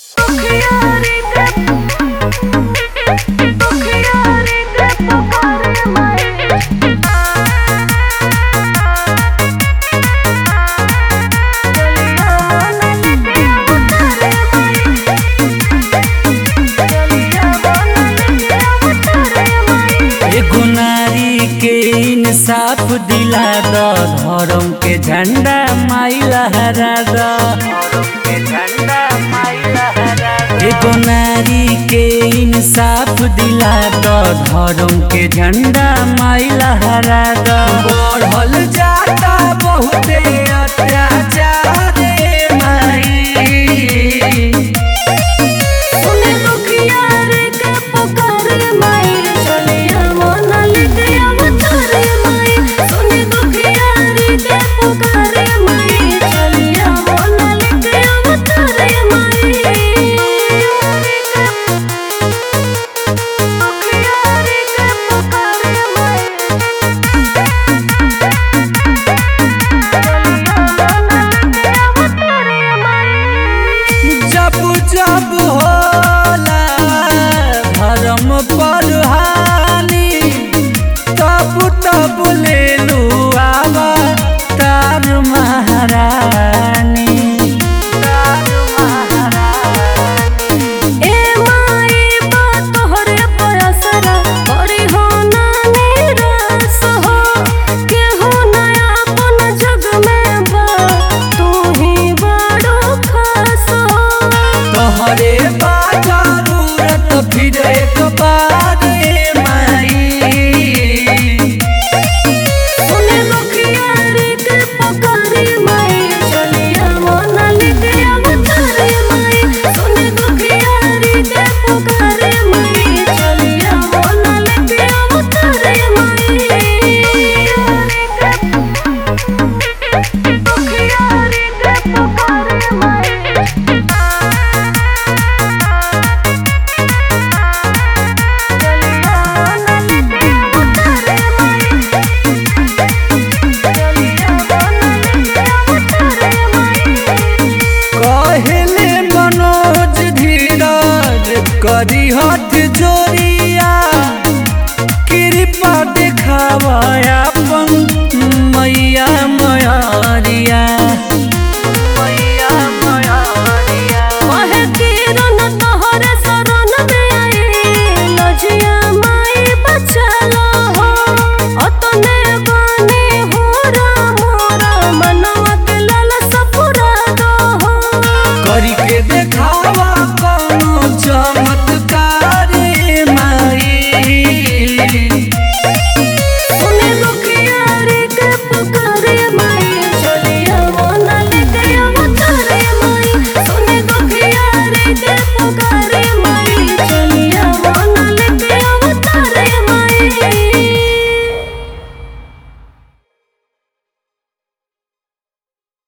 एगो नारी के इंसाफ दिला द धर्म के झंडा माई लहरा द एगो नारी के इंसाफ दिला द धर्म के झंडा माई लहरा द बढ़ल जाता बहुते अत्याचार रे माई सुने दुखियार के पुकार माई चलिया मोना लेके अवतार माई सुने दुखियार के पुकार माई चलिया मोना लेके अवतार माई दुखियार के पुकार माई जब जब होला धर्म पर हानि तब तब ले लू आवा तार महारानी तार महारानी ए माई बा तोहरे पयसरा बड़ी हो ना निराश हो केहू नया अपन जग में बा तू ही बड़ो खास हो तोहरे बा जरूरत फिर एक बार ए माई सुने दुखियार के पुकार माई चलिया मोना लेके अवतार माई सुने दुखियार के पुकार माई चलिया मोना लेके अवतार माई दुखियार के पुकार माई चलिया मोना लेके अवतार माई कहले मनोज धीरज करी हथ जोरिया कृपा दिखावा अपन मैया मयरिया मैया मयरिया करी के देखावा